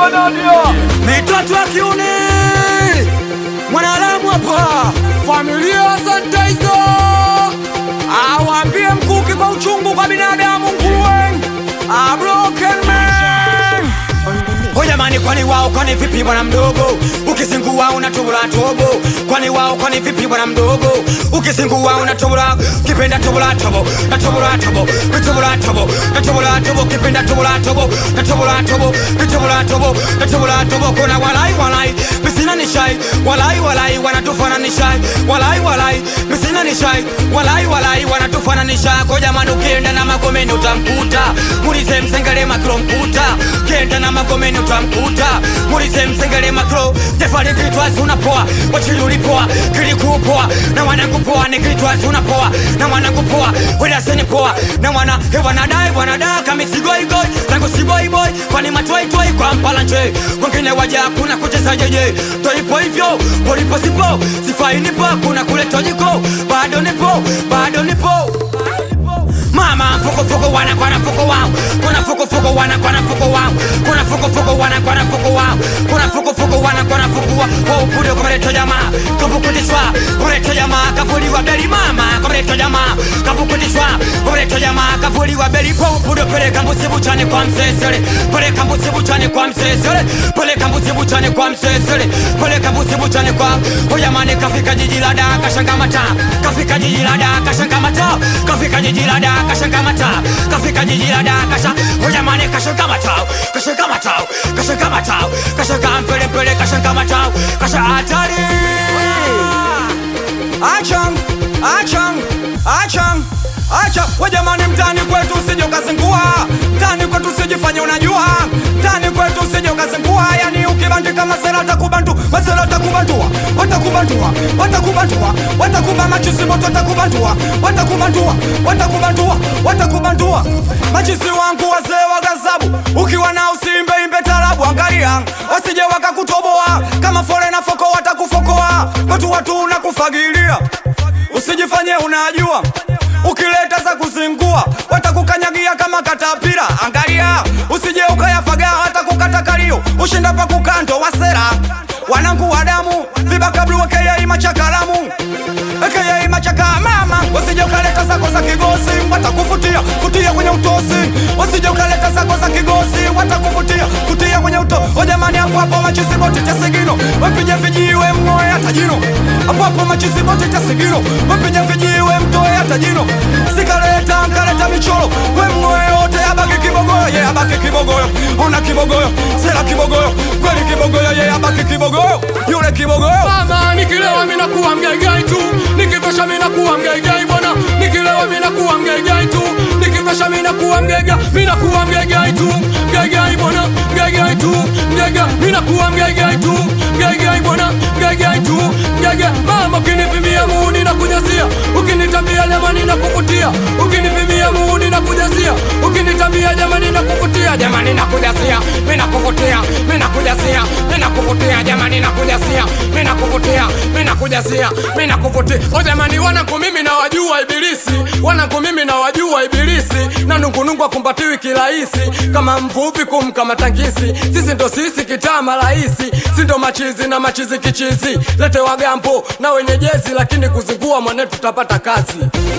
Baba Nadia. mitoto ya kiuni mwanalamu hapa familia asante hizo awambie mkuki kwa uchungu kwa binadamu nguruwe a broken man Ho jamani, kwani wao kwani vipi bwana mdogo? Ukizingua unatobora tobo. Kwani wao kwani vipi bwana mdogo? Ukizingua unatobora kipenda tobora tobo. Na tobora tobo. Na tobora tobo. Na tobora tobo kipenda tobora tobo. Na tobora tobo. Na tobora tobo. Na tobora tobo kuna walai walai. Misina ni shai. Walai walai wanatufana ni shai. Walai walai. Misina ni shai. Walai walai wanatufana ni shai. Kwa jamani ukienda na magomeni utamkuta. Mulize msengele makro mkuta. Ukienda na magomeni utamkuta. Mulize msengele makro. Jefali kitwazi unapoa. Wachili ulipoa. Kilikupoa. Na wanangu poa ni kitwazi unapoa. Na wanangu poa. Wela seni poa. Na wana he wanadai wanadai kama sigoi goi. Zangu si boy boy. Kwani matoi toi kwa mpala nje. Wengine waja kuna kucheza jeje. Toipo hivyo. Polipo sipo. Sifai nipo. Kuna kule tojiko. Bado nipo. Bado nipo. Mama fuko fuko wana kwana fuko wao Kuna fuko fuko wana kwana fuko wao Kuna fuko fuko wana kwana fuko wao Kuna fuko fuko wana kwana fuko wao Kwa upuri kwa mreto jamaa Kapukutishwa Mreto jamaa kafuliwa beli mama Kwa mreto jamaa Kapukutishwa Mreto jamaa kafuliwa beli Kwa upuri peleka mbusi buchane kwa msesele Peleka mbusi buchane kwa msesele Peleka mbusi buchane kwa msesele Peleka mbusi buchane kwa Huyamani kafika jiji la Dar kashanga mata Kafika jiji la Dar kashanga mata Kafika jiji la Dar kashanga mata Kafika jiji la Dar kasha Huyamani kashanga mata Kashanga mata Kashanga mata Kashanga mpele mpele kashanga mata Kasha hatari Achang Achang Achang Acha we jamani, mtani kwetu usije ukazingua, mtani kwetu usijifanye unajua, mtani kwetu usije ukazingua. Yani ukibandika masela watakubantu, masela watakubantua, watakubantua, watakubantua, watakuba machizi moto, watakubantua, watakubantua, watakubantua, watakubantua. Machizi wangu wazee wa gazabu, ukiwa na usimbe imbe tarabu, angalia wasije wakakutoboa kama fole na foko, watakufokoa kwetu watu unakufagilia, usijifanye unajua ukileta za kuzingua watakukanyagia kama katapira. Angalia usije ukayafaga watakukata kalio, ushinda pa kukando wasera wanangu wa damu vibakablu wakeyai machakalamu ekeyai machaka mama, usije ukaleta zako za kigosi watakufutia kutia kwenye utosi, usije ukaleta zako za kigosi watakufutia kutia kwenye uto. O jamani, hapo hapo machizi boti tesigino wapige vijiwe mng'oe hata jino, hapo hapo machizi boti tesigino wapige vijiwe mtoe hata jino, sikaleta nkaleta michoro we mng'oe yote abaki kibogoyo ye abaki kibogoyo, ona kibogoyo sela kibogoyo kweli kibogoyo ye abaki kibogoyo yule kibogoyo Mama nikilewa mina kuwa mgaigai tu, nikivesha mina kuwa mgaigai bwana, nikilewa mina kuwa mgaigai tu, nikivesha mina kuwa mgaiga, mina kuwa mgaigai tu, mgaigai bwana, mgaigai tu, mgaiga, mina kuwa mgaigai tu, mgaigai bwana, mgaigai tu, mgaiga. Mama ukinipimia muuni na kujazia, ukinitambia jamani na kuvutia, ukinipimia muuni na kujazia, ukinitambia jamani na kuvutia, jamani na kujazia, mina kuvutia, mina kujazia, mina kuvutia, jamani na kujazia, mina kuvutia, mina kujazia, mina kuvutia. O jamani, wanangu mimi na wajua ibilisi, wanangu mimi na wajua ibilisi, na nungunungu akumbatiwi kirahisi, kama mvuvi kumkamata ngisi. Sisi ndo sisi kitaa marahisi, si ndo machizi na machizi kichizi, lete wagambo na wenye jezi, lakini kuzingua mwane tutapata kazi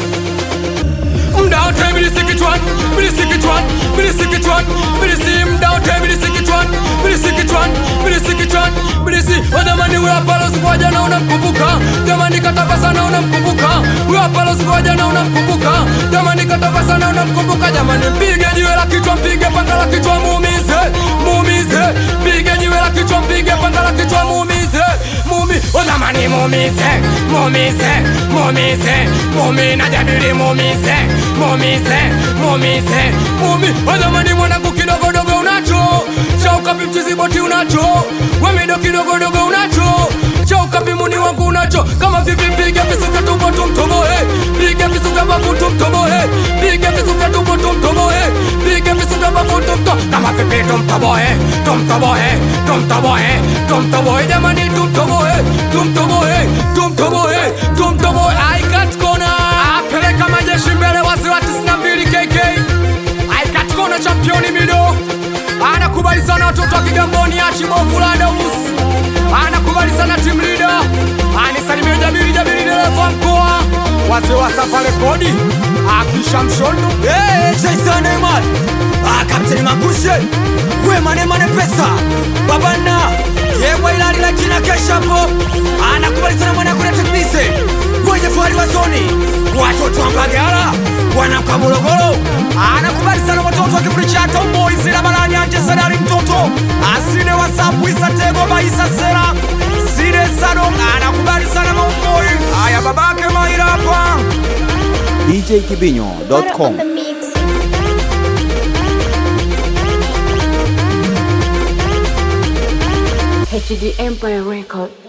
mda wote ibilisi kichwani, ibilisi kichwani, ibilisi kichwani, ibilisi mda wote ibilisi kichwani, ibilisi kichwani, ibilisi kichwani, ibilisi wajamani, huyo hapa losikuwa jana unamkumbuka, jamani katapa sana unamkumbuka, huyo hapa losikuwa jana unamkumbuka, jamani katapa sana unamkumbuka, jamani mpige jiwe la kichwa, mpige panga la kichwa, muumize, muumize, mpige jiwe la kichwa, mpige panga la kichwa, muumize, mumi, o jamani muumize, muumize, muumize, mumi na jadili muumize, muumize, muumize, mumi, o jamani mwanangu kidogodogo unacho, chaukapi mchizi boti unacho, wemido kidogodogo unacho, chaukapi muni wangu unacho, kama vipi mpige visuka tumbo tumtoboe, pige visuka babu tumtoboe, pige visuka tumbo tumtoboe, pige visuka babu tumto, kama vipi tumtoboe, tumtoboe, tumtoboe, tumtoboe, jamani tumtoboe, tumtoboe, tumtoboe, tumtoboe, aikat kona, apeleka majeshi mbele wasi wa 92 KK, aikat kona championi mido, anakubali sana sana watoto wa Kigamboni, Ashimokula Daus anakubali sana team leader, anisalimie Jabiri Jabiri dereva mkoa, wazee wa safari kodi akisha mshondo Eh, Jason Neymar Ah, Captain Mangushe We mane mane pesa Babana Yewa ilali la jina keshapo Anakubali sana mwana kule teknise Wenye fuari wa zoni Watoto wa Mbagala Wanamka Morogoro Anakubali sana watoto wa kipuri cha Tomboy Zila barani anje senari mtoto Asine wasapu isa tego maisa sera Sine sadong Anakubali sana maumoi Aya babake maira hapa djkibinyo.com on the mix. HD Empire Record.